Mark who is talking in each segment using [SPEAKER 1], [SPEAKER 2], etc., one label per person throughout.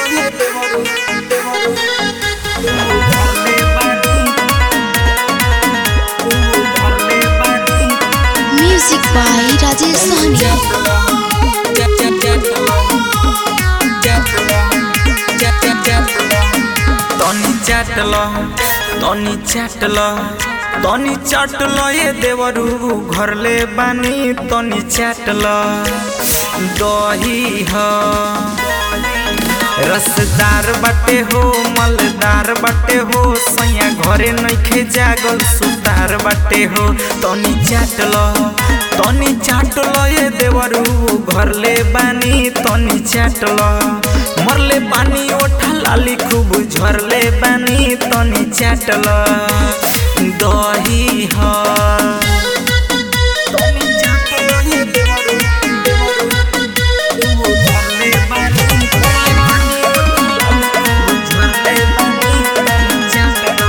[SPEAKER 1] Music by Rajesh Sahni.
[SPEAKER 2] तनी चाटल तनी चाटल तनी चाटल ये देवरू घरले बानी तनी चाटल दही ह रसदार बाटे हो मलदार बाटे हो सैया घरे नइखे जागल सुतार बाटे हो तनी चाटल तनी चाटल ये देवरू घरले बानी तनी चाटल मरले पानी ओठा लाली खूब झरले बानी तनी चाटल दही ह तनी चाटल ये देवरू देवरू झरले बानी पानी ओठा लाली खूब झरले बानी तनी चाटल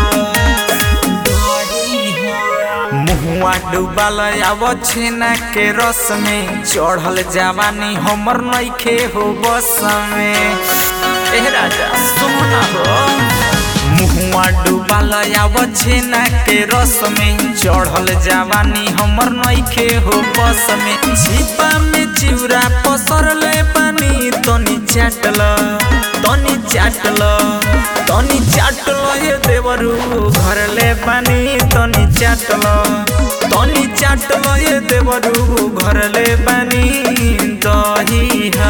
[SPEAKER 2] दही ह मुहुआ डूबल आव छेना के रस में चढ़ल जवानी हमर नइखे हो बस में ए राजा सुना हो मुहुआ डूबल आव छेना के रस में चढ़ल जवानी हमर नइखे हो बस में छिपा में चिउरा पसरले पानी तनी चाटल तनी चाटल तनी चाटल ये देवरू घरले पानी तनी चाटल तनी चाटल ये देवरू घरले पानी दही ह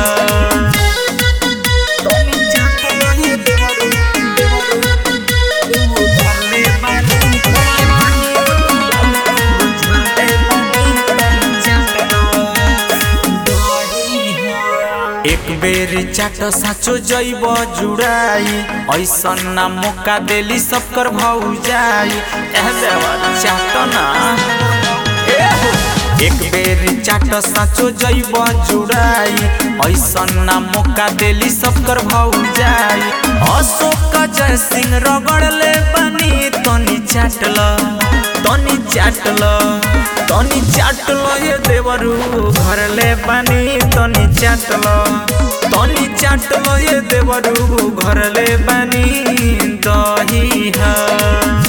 [SPEAKER 2] तनी चाटल ये देवरू देवरू घरले पानी घरले पानी तनी चाटल एक बेर चाट साचो जैब जुड़ाई ऐसन ना मौका देली सबकर भौजाई एह देवा चाट ना ए हो। एक बेर चाट साचो जैब जुड़ाई ऐसन ना मौका देली सबकर भौजाई अशोक जय सिंह रगड़ले बनी तनी चाटल तनी चाटल तनी चाटल ये देवरू घरले बानी तनी चाटल तनी चाटल ये देवरू घरले बानी दही ह